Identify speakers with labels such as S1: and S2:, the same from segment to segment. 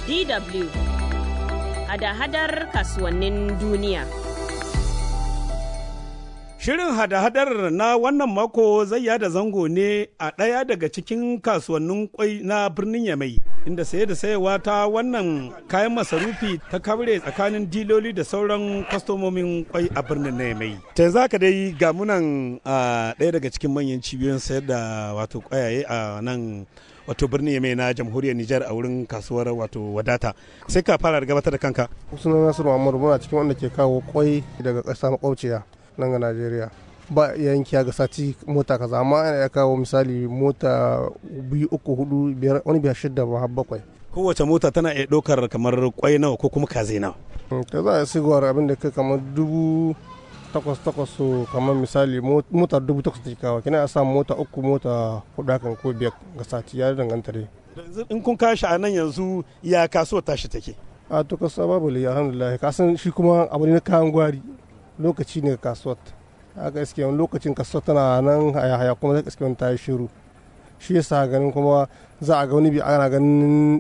S1: DW hada-hadar kasuwannin duniya.
S2: Shirin hada-hadar na wannan mako zai yada zango ne a ɗaya daga cikin kasuwannin kwai na birnin Yamai, inda saye da sayewa ta wannan kayan masarufi ta kabre tsakanin diloli da sauran kwastomomin kwai a birnin na Yamai. Ta za ka dai ga munan a ɗaya daga cikin manyan cibiyoyin sayar da wato kwayaye a nan wato birnin Yamai na jamhuriyar Nijar a wurin kasuwar wato wadata. Sai ka fara gabatar da kanka.
S3: Sunan Nasiru Muhammadu muna cikin wanda ke kawo kwai daga ƙasa makwabciya. nan ga Najeriya ba yankiya ga sati mota kaza amma ana ya kawo misali mota biyu uku hudu biyar wani biyar shidda ba har bakwai
S2: Kowace mota tana iya ɗaukar kamar kwai nawa ko kuma kaze nawa.
S3: ta za a sigowar abin da kai kamar dubu takwas takwas so kamar misali mota dubu takwas take kawo kina a samu mota uku mota hudu hakan ko biyar ga sati ya danganta dai
S2: In kun kashi a nan yanzu ya kasuwar tashi take.
S3: a to kasa babu liya alhamdulillah kasan shi kuma abu ne na kayan gwari lokaci ne kasuwar haka iske wani lokacin kasuwar tana nan haya haya kuma zai iske wani ta yi shiru shi yasa ganin kuma za a ga wani bi ana ganin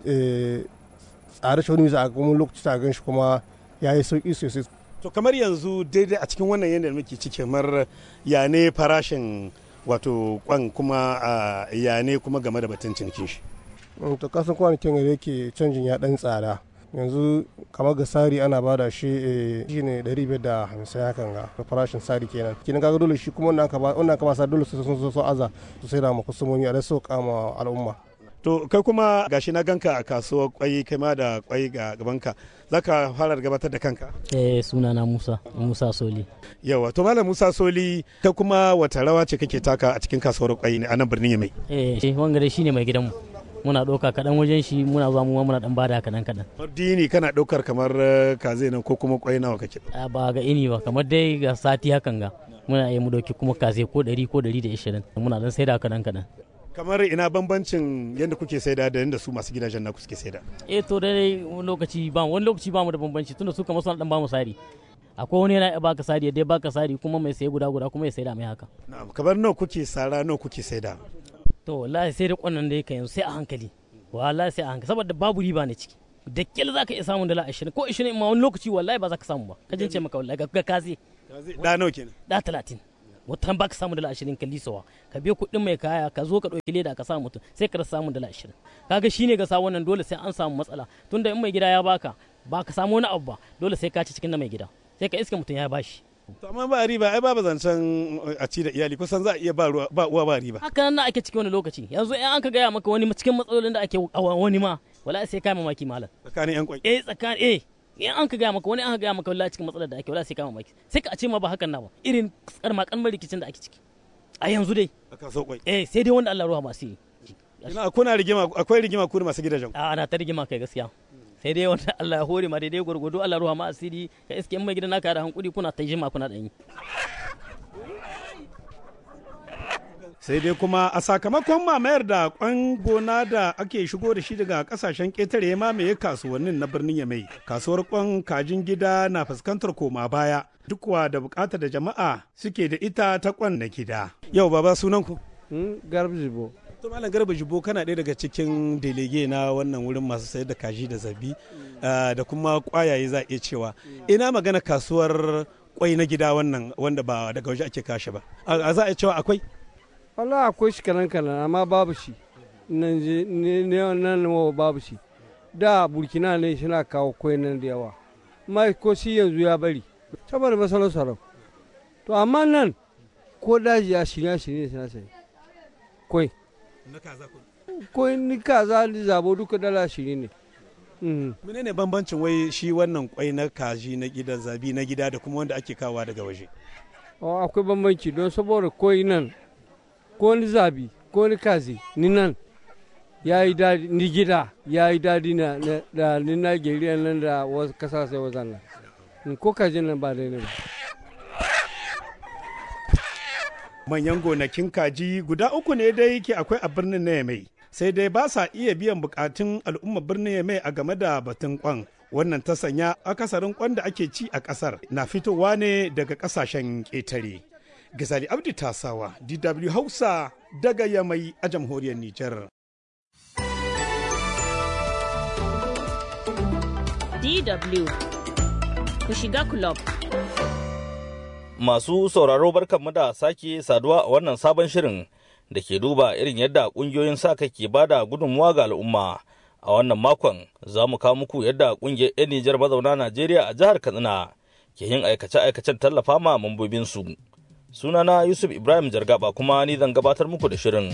S3: tsare shi wani bi za a ga wani lokaci ta gan shi kuma ya yi sauki sosai
S2: To kamar yanzu daidai a cikin wannan yanayin muke ciki kamar ya ne farashin wato kwan kuma ya ne kuma game da batun cinikin shi.
S3: to kasan kwanakin da yake canjin ya dan tsada yanzu kamar ga sari ana bada shi shi ne 550 hakan ga farashin sari kenan kenan kaga dole shi kuma wannan ka ba sa dole su sun so aza su sai da ma kusumomi a da so kama al'umma
S2: To kai kuma gashi na ganka a kasuwar kwai kai ma da kwai ga gabanka zaka fara gabatar da kanka
S4: eh sunana Musa Musa Soli
S2: yawa to malam Musa Soli kai kuma wata rawa ce kake taka a cikin kasuwar kwai a nan birnin Yamai
S4: eh shi wangare shine mai gidanmu muna ɗauka kaɗan wajen shi muna zuwa mu muna ɗan bada kaɗan kaɗan.
S2: Dini kana ɗaukar kamar kaze nan ko kuma kwai nawa kake?
S4: Ba ga ini ba kamar dai ga sati hakan ga muna yi mu ɗauki kuma kaze ko ɗari ko ɗari da ishirin muna ɗan saida kaɗan kaɗan.
S2: Kamar ina bambancin yadda kuke saida da yadda su masu gidajen na suke saida?
S4: Eh to dai wani lokaci ba wani lokaci ba mu da bambanci tunda su kamar suna ɗan ba mu sari. akwai wani yana baka sari dai baka sari kuma mai saye guda guda kuma ya saida mai haka.
S2: Na'am kamar nawa kuke sara nawa kuke saida?
S4: to wallahi sai da kwanan da yake yanzu sai a hankali wallahi sai a hankali saboda babu riba ne ciki da kyal za ka iya samun dala ashirin ko ashirin ma wani lokaci wallahi ba za ka samu ba ka jince maka wallahi ga kaze
S2: da nawa kenan
S4: da talatin watan ba ka samu dala ashirin ka lisawa ka biya kuɗin mai kaya ka zo ka ɗauki leda ka sa mutum sai ka rasa samun dala ashirin kaga shine ga sa wannan dole sai an samu matsala tunda in mai gida ya baka ba ka samu wani abu ba dole sai ka ci cikin na mai gida sai ka iska mutum ya bashi
S2: to amma ba riba ai babu zancen a ci da iyali kusan za a iya ba uwa ba riba
S4: haka nan ake cikin wani lokaci yanzu in an ka gaya maka wani cikin matsalolin da ake wani ma wala sai kai mamaki malam
S2: tsakanin yan kwai
S4: eh tsakanin eh in an ka gaya maka wani an ka gaya maka wallahi cikin matsalar da ake wala sai kai mamaki sai ka ce ma ba hakan na ba irin karma kalmar rikicin da ake ciki a yanzu dai
S2: a kaso kwai
S4: eh sai dai wanda Allah ruwa masu yi
S2: ina kuna rigima akwai rigima ku masu gidajen
S4: a ana ta rigima kai gaskiya sai dai wanda Allah ya hore ma daidai gwargwado Allah ruwa ma asiri ka iske in mai gidan naka da hankuri kuna ta jima kuna dan yi
S2: sai dai kuma a sakamakon mamayar da kwan gona da ake shigo da shi daga kasashen ƙetare ya mamaye kasuwannin na birnin yamai kasuwar kwan kajin gida na fuskantar koma baya duk wa da bukatar da jama'a suke da ita ta kwan na gida yau baba sunan ku
S3: garba jibo
S2: to malam garba jibo kana ɗaya daga cikin delege na wannan wurin masu sayar da kaji da zabi da kuma kwayaye za a iya cewa ina magana kasuwar kwai na gida wannan wanda ba daga waje ake kashe ba a za a cewa akwai
S5: Allah akwai shi kanan kanan amma babu shi nan je nan babu shi da burkina ne suna kawo kwai nan da yawa amma ko shi yanzu ya bari saboda masalar sarau to amma nan ko daji ya shirya shirya suna sai kwai kwai ni kaza ni zabo duka dala shiri ne
S2: menene bambancin wai shi wannan kwai na kaji na gida zabi na gida da kuma wanda ake kawa daga waje
S5: akwai bambanci don saboda kwai nan ko ni zabi ko ni kazi ni nan ya yi daɗi ni gida ya yi daɗi na da ni Najeriya nan da wasu kasashe wazan nan ko kaji nan ba daidai ba
S2: manyan gonakin kaji guda uku ne dai ke akwai a birnin na yamai sai dai ba sa iya biyan bukatun al'ummar birnin yamai a game da batun kwan wannan ta sanya akasarin kwan da ake ci a kasar na fitowa ne daga kasashen ƙetare Gazali Abdi Tasawa, DW Hausa daga Yamai a jamhuriyar Nijar.
S1: DW ku shiga club.
S6: Masu sauraro barkanmu da sake saduwa a wannan sabon shirin da ke duba irin yadda ƙungiyoyin sa kai ke bada gudunmuwa ga al'umma. A wannan makon za mu kawo muku yadda ƙungiyar 'yan Nijar mazauna Najeriya a jihar Katsina ke yin aikace-aikacen tallafa ma mambobinsu. Sunana Yusuf Ibrahim Jargaba kuma ni zan gabatar muku da shirin.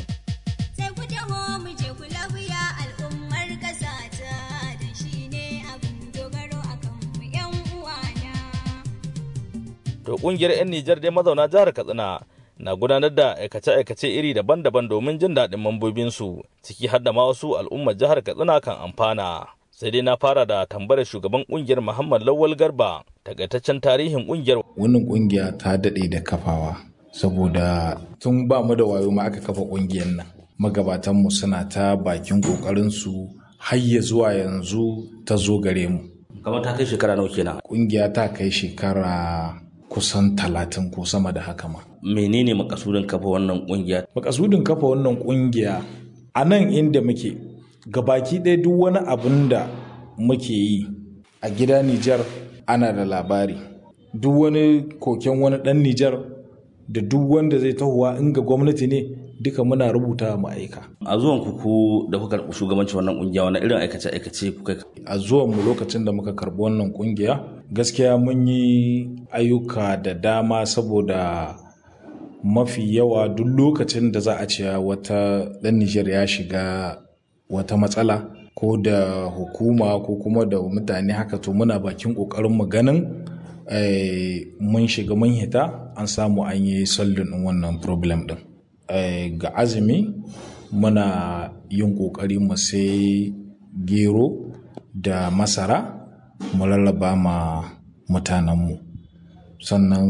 S6: To kungiyar 'yan Nijar dai mazauna jihar Katsina na gudanar da aikace-aikace iri daban-daban domin jin daɗin mambobinsu ciki har da ma wasu al'ummar jihar Katsina kan amfana. Sai dai na fara da tambayar shugaban kungiyar Muhammad Lawal Garba takaitaccen tarihin kungiyar.
S7: Wannan kungiya ta daɗe da kafawa saboda tun ba mu da wayo ma aka kafa kungiyar nan. Magabatanmu suna ta bakin ƙoƙarinsu har ya zuwa yanzu ta zo gare mu.
S6: Kamar ta kai shekara nawa kenan.
S7: Kungiya ta kai shekara kusan talatin ko sama da haka ma.
S6: Menene makasudin kafa wannan kungiya?
S7: Makasudin kafa wannan kungiya a nan inda muke gabaki ɗaya duk wani abin da muke yi a gida Nijar ana da labari. Duk wani koken wani ɗan Nijar da duk wanda zai tahowa in ga gwamnati ne duka muna rubuta mu aika.
S6: A zuwan ku ku da kuka karɓi shugabancin wannan kungiya wani irin aikace aikace kuka
S7: A zuwan mu lokacin da muka karɓi wannan kungiya gaskiya mun yi ayyuka da dama saboda mafi yawa duk lokacin da za a ce wata ɗan Nijar ya shiga wata matsala ko da hukuma ko kuma da mutane haka to muna bakin ƙoƙarin mu ganin mun shiga mun hita an samu an yi sallin wannan problem ɗin. ga azumi muna yin ƙoƙari mu sai gero da masara mu lallaba ma mutanenmu sannan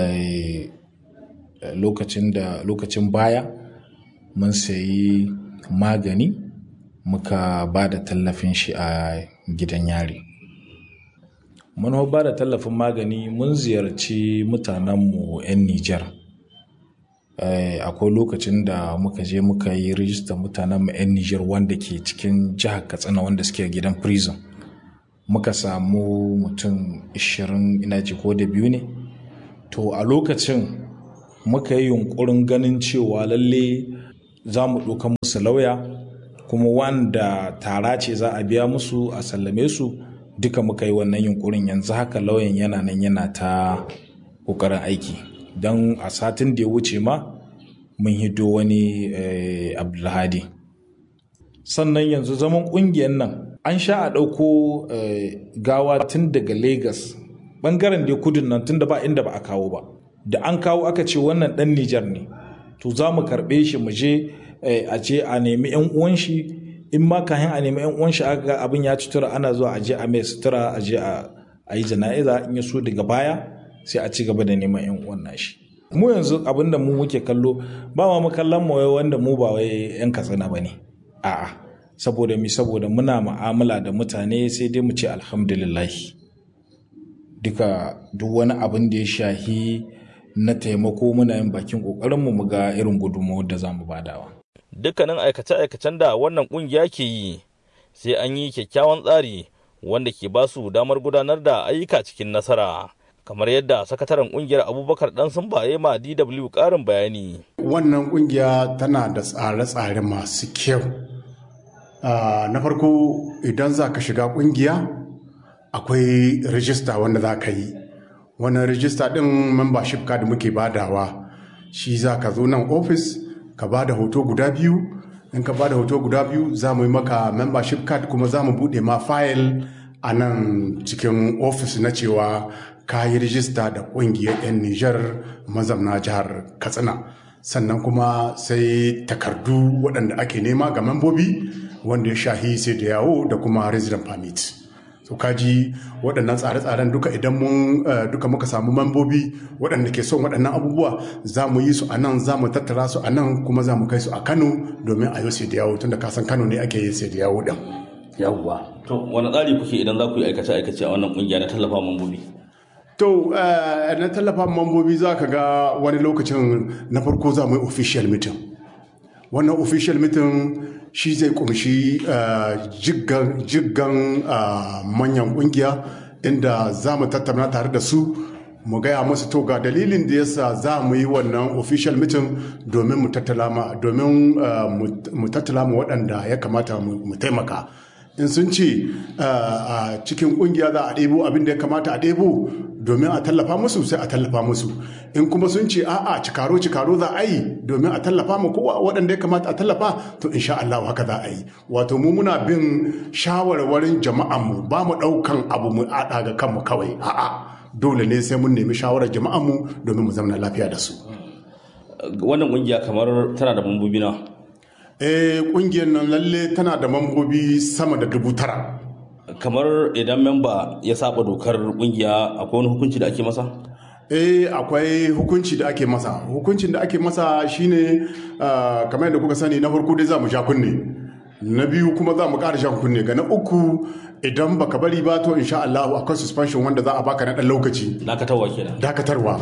S7: lokacin da lokacin baya mun sayi magani muka ba da tallafin shi a gidan yari mun ba da tallafin magani mun ziyarci mutanenmu 'yan nijar akwai lokacin da muka je muka yi rijistar mutanen 'yan Nijar wanda ke cikin jihar Katsina wanda suke gidan prison. Muka samu mutum 20 ina ji ko da biyu ne. To a lokacin muka yi yunkurin ganin cewa lalle za mu ɗauka musu lauya kuma wanda tara ce za a biya musu a sallame su duka muka yi wannan yunkurin yanzu haka lauyan yana nan yana ta ƙoƙarin aiki. don a satin da ya wuce ma mun hito wani abdulhadi sannan yanzu zaman kungiyar nan an sha a ɗauko gawa tun daga lagos ɓangaren da kudin nan tun da ba inda ba a kawo ba da an kawo aka ce wannan ɗan nijar ne to za mu karɓe shi mu je a ce a nemi yan uwan shi in ma kayan a nemi yan uwan shi aka ga abin ya cutura ana zuwa a je a mai sutura a je a yi jana'iza in ya so daga baya sai a ci gaba da neman yan uwan nashi mu yanzu abin da mu muke kallo ba ma kallon mu wanda mu ba wai yan katsina ba ne a'a saboda mi saboda muna mu'amala da mutane sai dai mu ce alhamdulillah duka duk wani abin da ya shahi na taimako muna yin bakin kokarin mu mu ga irin gudunmawar da za mu badawa
S6: dukkanin aikace-aikacen da wannan kungiya ke yi sai an yi kyakkyawan tsari wanda ke ba su damar gudanar da ayyuka cikin nasara kamar yadda sakataren kungiyar abubakar dan sun baye ma dw karin bayani
S8: wannan kungiya tana da tsare-tsare masu kyau na farko idan za ka shiga kungiya akwai rijista wanda za ka yi wannan rijista din membership card muke badawa shi za ka zo nan ofis ka ba da hoto guda biyu in ka ba da hoto guda biyu za mu yi maka membership card kuma za mu buɗe ma fayil a nan cikin ofis na cewa ka yi rijista da ƙungiyar 'yan Nijar mazamna jihar Katsina. Sannan kuma sai takardu waɗanda ake nema ga membobi wanda ya shahi sai da yawo da kuma resident permit. So kaji waɗannan tsare-tsaren duka idan mun duka muka samu membobi waɗanda ke son waɗannan abubuwa za mu yi su a nan za mu tattara su a nan kuma za mu kai su a Kano domin a yi sai da yawo tunda kasan Kano ne ake yi sai da yawo ɗin.
S6: yawwa to wani tsari kuke idan za ku yi aikace-aikace a wannan kungiya na tallafa mambobi
S8: To, na tallafa mambobi za ka ga wani lokacin na farko za mu yi official meeting. wannan official meeting shi zai kumshi jiggan manyan kungiya inda za mu tattauna tare da su mu gaya musu to ga dalilin da yasa za mu yi wannan official meeting domin mu tattala ma domin mu tattala ma waɗanda ya kamata mu taimaka in sun ce a cikin kungiya za a ɗebo abin da ya kamata a ɗebo domin a tallafa musu sai a tallafa musu in kuma sun ce a'a cikaro cikaro za a yi domin a tallafa mu kowa waɗanda ya kamata a tallafa to insha Allah haka za a yi wato mu muna bin shawarwarin jama'an mu ba mu ɗaukan abu mu aɗa ga kanmu kawai a'a dole ne sai mun nemi shawarar jama'an mu domin mu zauna lafiya da su
S6: wannan kungiya kamar tana da mambobi na
S8: eh kungiyar nan lalle tana da mambobi sama da dubu tara
S6: kamar idan memba ya saba dokar kungiya akwai wani hukunci da ake masa
S8: eh akwai hukunci da ake masa hukuncin da ake masa shine uh, kamar yadda kuka sani na farko dai za mu sha kunne na biyu kuma za mu ƙara shan kunne ga na uku idan baka bari ba to insha Allah akwai suspension wanda za a baka na ɗan lokaci
S6: dakatarwa kenan
S8: dakatarwa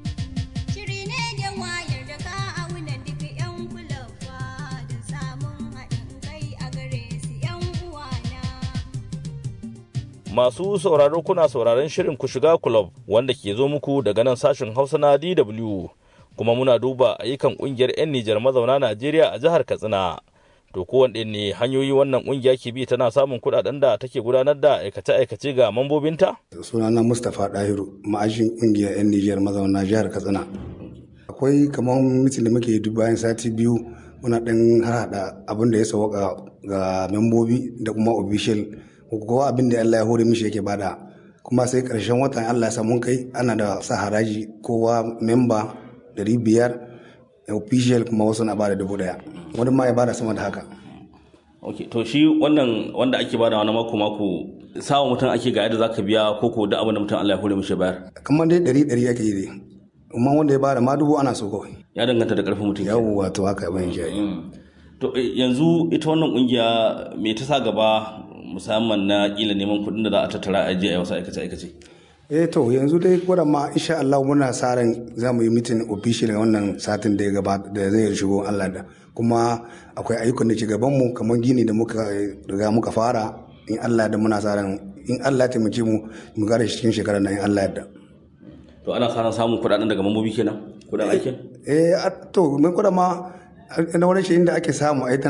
S6: Masu sauraro kuna sauraron shirin ku shiga club wanda ke zo muku daga nan sashen Hausa na DW kuma muna duba ayyukan kungiyar 'yan Nijar mazauna Najeriya a jihar Katsina. To kowanne ne hanyoyi wannan kungiya ke bi tana samun kudaden da take gudanar da aikace-aikace ga mambobinta?
S9: Sunana Mustapha Dahiru, ma'ajin kungiyar 'yan Nijar mazauna jihar Katsina. Akwai kamar mitin da muke duk bayan sati biyu muna ɗan harhaɗa abin da ya sauka ga membobi da kuma official kowa abin da Allah ya hore mishi yake bada kuma sai karshen watan Allah ya samu kai ana da sa haraji kowa memba dari biyar official kuma wasu na bada dubu daya wani ma ya bada sama da haka
S6: ok to shi wannan wanda ake bada wani mako mako sawa mutum ake ga yadda zaka biya ko ko da abin da mutum Allah ya hore mishi bayar
S9: kamar dai dari dari ake yi dai amma wanda ya bada ma dubu ana so kawai
S6: ya danganta da karfin mutum
S9: yawwa to haka ban shi
S6: to yanzu ita wannan kungiya me ta sa gaba musamman na kila neman kuɗin da za a tattara a a wasu aikace aikace
S9: eh to yanzu dai gwada ma insha Allah muna sa ran za mu yi mitin official wannan satin da ya gabata da zai shigo Allah da kuma akwai ayyukan da ke gaban mu kamar gini da muka riga muka fara in Allah da muna sa ran in Allah ya taimake mu mu gare shi cikin shekarar nan in Allah ya da
S6: to ana sa ran samun kuɗaɗen daga mambobi kenan kuɗin aikin
S9: eh to mun gwada ma na wani shi inda ake samu ai